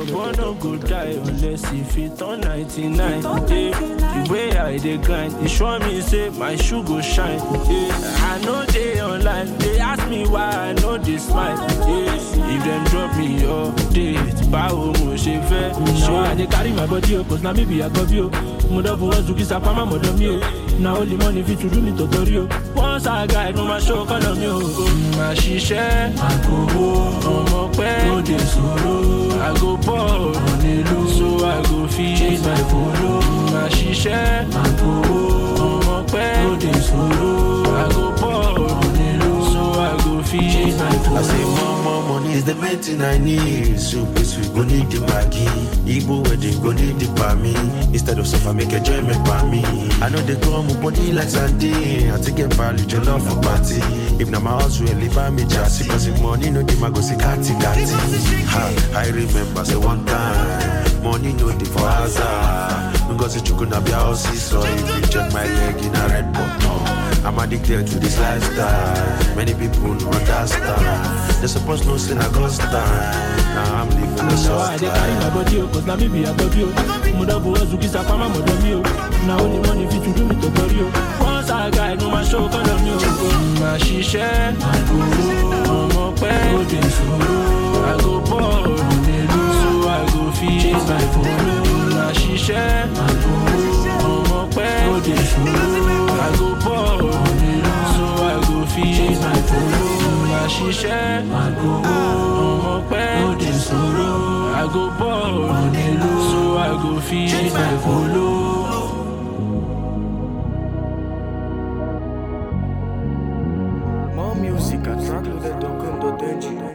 boy no go die unless e fit turn 99. Yeah. The way I dey grind, e sure me say my shoe go shine. Yeah. I know dey online, they ask me why I no dey smile. Yeah. If dem drop me update, báwo mo ṣe fẹ́ ṣe. Now I dey carry my body o, cause na me be Agobi o. Mo don fowó zu kisa pamọ́ mọ̀dọ̀ mi o. Na only money fit to do me tọ̀tọ̀rí o. Once I guide, mo máa show kọ́lọ̀ mi o. Màá ṣiṣẹ́, àgòwò, ọmọ pẹ́, No dey sọ̀rọ̀. àgò bọ̀, Onílù. so I go fit. Chase my follow. Màá ṣiṣẹ́, Àgòwò. ọmọ pẹ́, No dey sọ̀rọ̀. àgò bọ̀, Onílù. so I go fit. Chase my I say follow. more, more money is the main thing I need. Soup is we go need the Maggi. Igbo wedding go need the Pami. Instead of suffer, make enjoyment by me. I know they come with body like Sunday. I take a value, your love for party. If na my house, will leave me just Cause if money no, dey, I go see kati kati. Ha, I remember say one time. Money no dey for hazard. Ngozi chukuna be house, so if you check my leg in a red button. I'm addicted to this lifestyle. Many people don't understand. They supposed to say I got time. Now I'm living a Now I soft dey carry my life. body o, cause na me be Agobi o. Mo don fowó zu kisa pamọ́ mọ̀dọ̀ mi o. Na only money fit to do me tọ̀tọ̀rí o. Once I guide, mo máa show kọ́lọ̀ mi o. Màá ṣiṣẹ́, ọmọ pẹ́, No dey sọ̀rọ̀. àgò bọ̀, so I go fit. Chase my follow. Màá ṣiṣẹ́, ọmọ pẹ́, No dey sọ̀rọ̀. àgò bọ̀, so I go fit. Chase my follow. Màá ṣiṣẹ́, Àgòwò. ọmọ pẹ́, No dey sọ̀rọ̀. àgò bọ̀, so I go fit. Chase my follow. More music at trackloaded.com.ng